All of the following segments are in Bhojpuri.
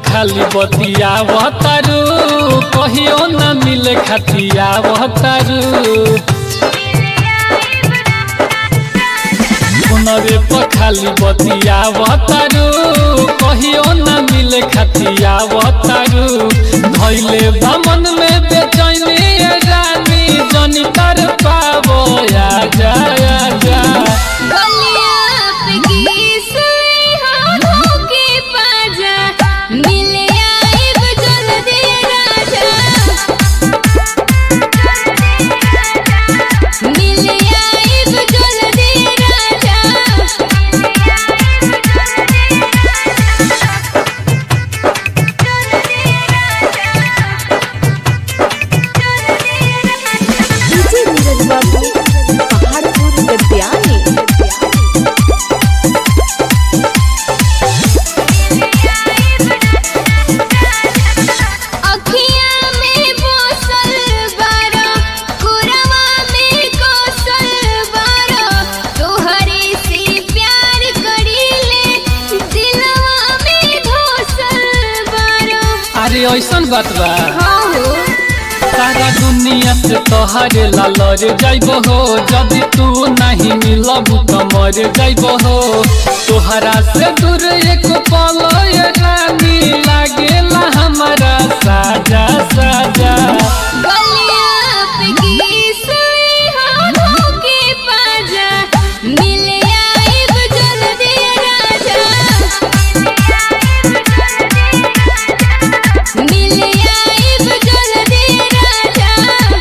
खाली बतिया तारू कहियो न मिले खतिया तारू फोनवे पर खाली बतिया तारू कहियो न मिले खतिया तारू धैले बामन में बेचैनी ये रानी जनी तर पावो या जा या जा गलिया पे किस हो धोखे पाजा मिले आइब जल्दी राजा मिले आइब जल्दी राजा डीजे नीरज बाबू पहाड़पुर गद्यानी अखिया में बोसल बारा कुरवा में कोसल बारा तोहरे से प्यार करीले दिलवा में धोसल बारा अरे ऐसन बात बा हाँ हो सारा दुनिया से तोहरे लालर जाइब हो जदि तू नहीं मिलब तो मर जाइब हो तोहरा से दूर एक पल ये रानी लागेला हमारा साजा साजा गलिया पे किस हो धोखे पाजा मिले आइब जल्दी राजा मिले आइब जल्दी राजा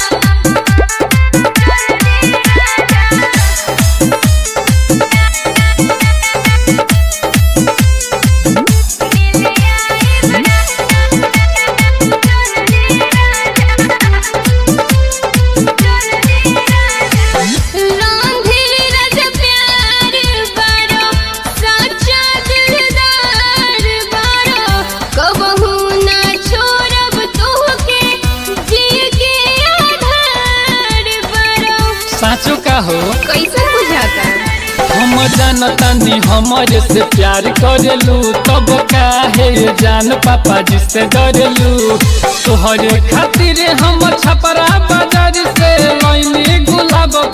रांधिर रज प्यार बारो साचा दिलदार बारो कबहू ना छोड़ब तोहके जिए के आधार बारो साचो का हो कैसन बुझाता हम जानतानी हमरे से प्यार करेलू तब काहे जान पापा जी से डरेलू तोहरे खातिर हम छपरा बाजार से लैनी गुलाब